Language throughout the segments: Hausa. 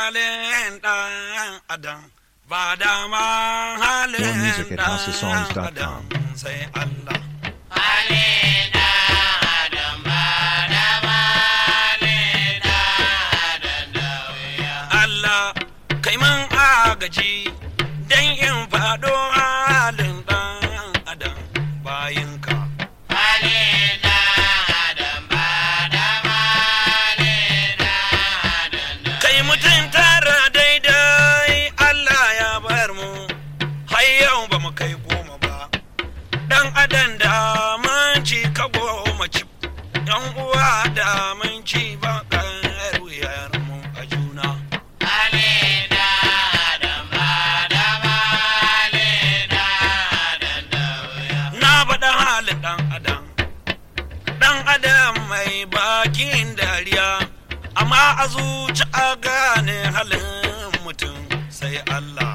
halin ɗan adam ba dama halin More music at ɗan housesongs.com. adam sai Allah. Allah kai man agaji dan in faɗo halin ɗan adam bayinka. Kai mutum tara daidai Allah ya bar mu har yau ba mu kai goma ba. Dan adam da mun ci ka goma ci, ‘yan uwa da mun ci ba wuyar mu a juna. Na faɗa halin ɗan adam, ɗan adam mai bakin dariya, amma a zuci a gane halin mutum sai Allah.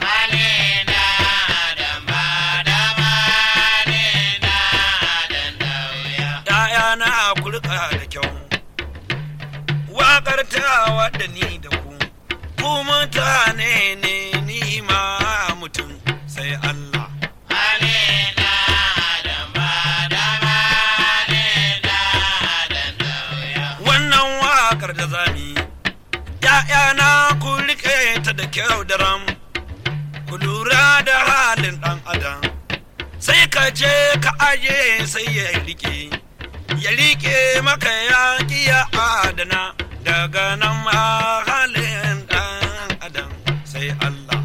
‘Ya'yana kurka da kyau, waƙar ta da ni da ku, ku mutane ne ni ma mutum sai Allah. Wannan waƙar da zami, ‘ya'yana ku riƙe ta da kyau da ram, ku lura da halin ɗan adam, sai ka je ka aje sai ya riƙe. ya riƙe maka yaƙi ya adana daga nan ma halin ɗan adam sai Allah.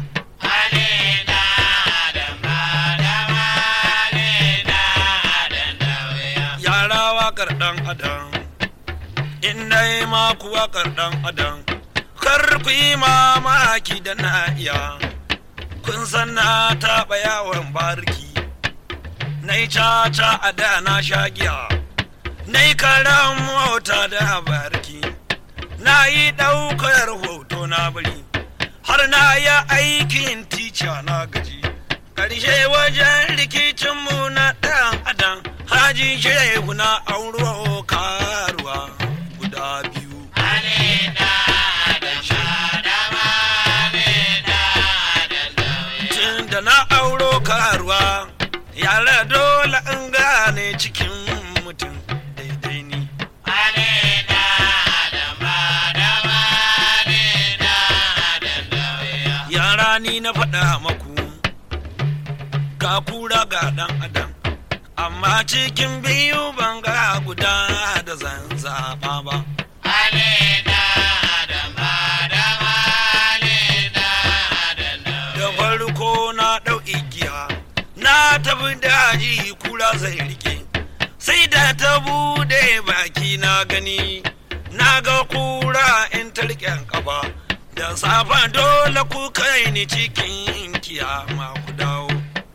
Yara waƙar ɗan adam, in dai ma ku waƙar ɗan adam, kar ku yi mamaki da na iya, kun san na taɓa yawon bariki, na yi caca a da na sha giya. na yi karan mota da barki na yi ɗaukar hoto na bari har na yi aikin tica na gaji ƙarshe wajen rikicinmu na ɗan adam haji shehu na auro karuwa guda biyu tun da na auro karuwa yara dole in gane cikin mutum daidai ni yara ni na faɗa maku ga kura ga ɗan adam amma cikin biyu ban ga guda da zan zaɓa ba da farko na ɗau igiya na tafi daji kura zai rike sai da ta bude baki na gani na ga kura in ta riƙen kafa da safa dole ku kai ni cikin kiyama ku dawo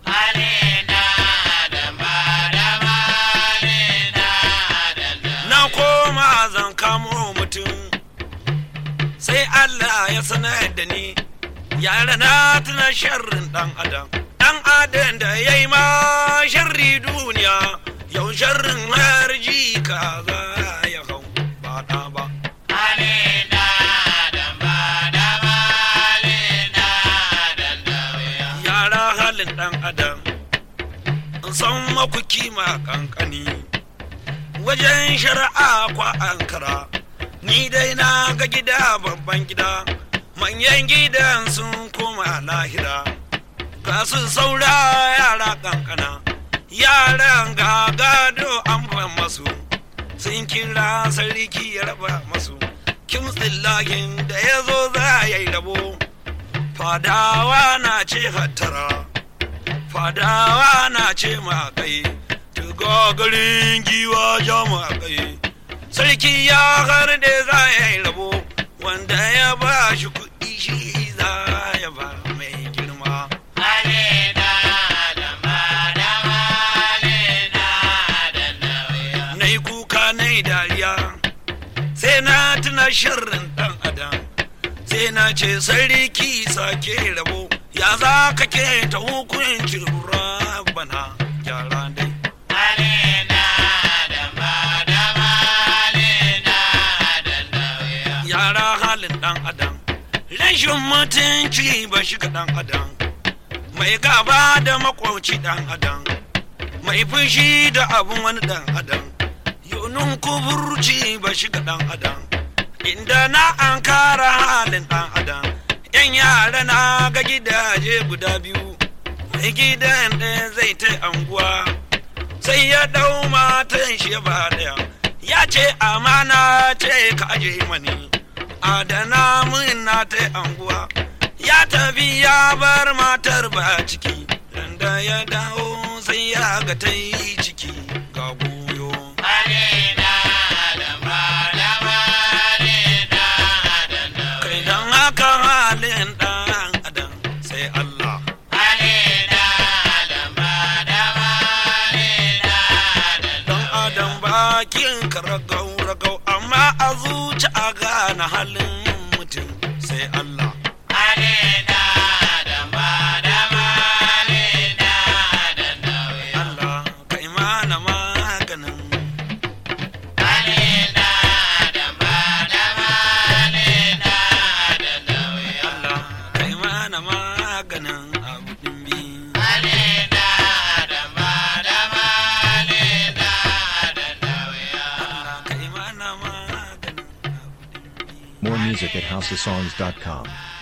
na koma zan kamo mutum sai Allah ya sanar da ni yara na tuna sharrin dan adam dan adam da ya yi ma sharri duniya yau sharrin har ji kaza ya hau ba ɗa ba yara halin dan adam in san maku kima kankani wajen shari'a kwa ankara ni dai na ga gida babban gida manyan gidan sun koma lahira ga su saura yara kankana yaran ga gado an ban masu sun kira sarki ya raba masu kimtsin lahin da ya zo za ya yi rabo fadawa na ce hattara fadawa na ce makai garin giwa ja makai sarki ya har da za ya yi rabo wanda ya ba shi kuɗi shi za ya ba mai girma na yi kuka na yi dariya sai na tuna shirin ɗan adam sai na ce sarki sake rabo ya za ka ke ta hukuncin rabana gyara dai yara halin ɗan adam rashin mutunci ba shi ga ɗan adam mai gaba da makwauci ɗan adam mai fushi da abun wani ɗan adam yunun kuburci ba shi ga ɗan adam inda na an kara halin ɗan adam yan yara na ga gidaje guda biyu mai gidan ɗaya zai ta anguwa sai ya ɗau matan shi ba ɗaya ya ce amana ce ka aje mani adana min na ta anguwa ya tafi ya bar matar ba ciki da ya dawo sai ya ga ta yi ciki ga goyo kai dan haka halin ɗan adam sai Allah dan adam bakin ka ragau ragau amma a zuci a gane halin mutum sai Allah Allah kai mana maganin Allah kai mana maganin abu dimbi Allah kai mana maganin abu dimbi More music at houseofsongs.com.